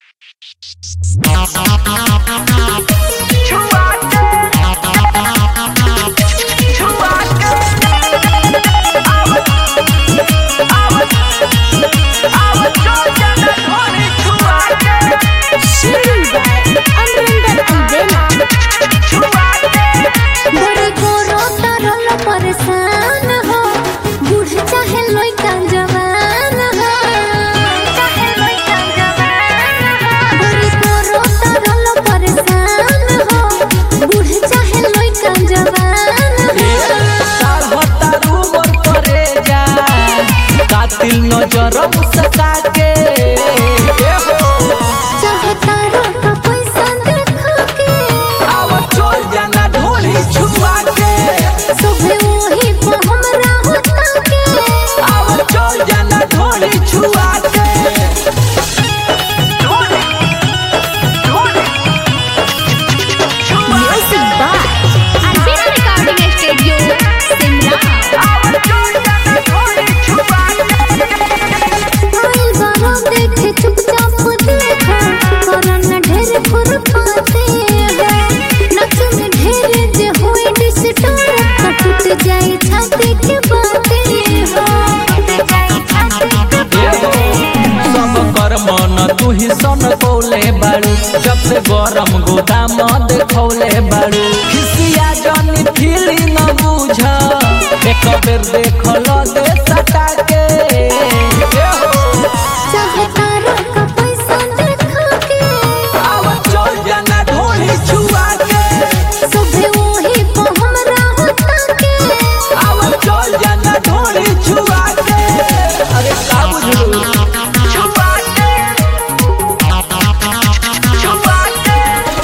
बड़ी गोरो तरल परेशान हो बूढ़ चाहे लइका जवान हो चाहे लइका जवान हो बड़ी गोरो तरल परेशान हो बूढ़ चाहे लइका जवान हो कातिल नजर मुस्का के चाहता रोका पैसा देखा के आव चल जाना ढोली छुआ के सुबह वही पे हमरा होता के आव चल जाना ढोली छुआ के music by Arvind recording studio Shimla आइल बारो देखे चुपचाप देखा करन ढेर खुरपाते हैं नच में ढेर जे होई डिस्टर्ब तो टूट जाए छाती के बाते हो टूट जाए छाती के सब कर मन तू ही सन कौले बाड़ू जब से गरम गोदाम देखौले बाड़ू खिसिया जनी फीली न बुझ एक बेर देखल दे सटा के चाहता रोका पैसा देखा के आव चल जाना ढोली छुआ के सुबह वही पे हमरा होता के आव चल जाना ढोली छुआ के अरे का बुझलू छुआ के छुआ के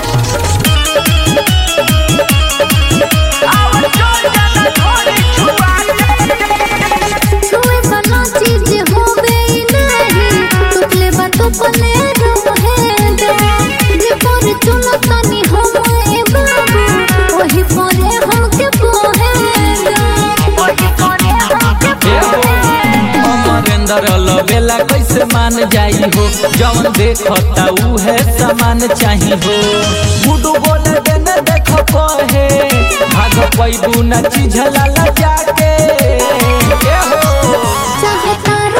आव चल जाना ढोली छुआ के छुए वाला चीज होवे ही नहीं टुकले बातों पने रहे दो जे पर चुनो तनी हम ए बाबू वही परे हमके पोहे दो वही परे हमके पोहे दो अमरेंद्र लवेला कैसे मान जाई हो जवन देखता उहे सामान चाही हो गुडू बोले देने देख कहे भाग पैबू न चिझला जाके ए हो चाहता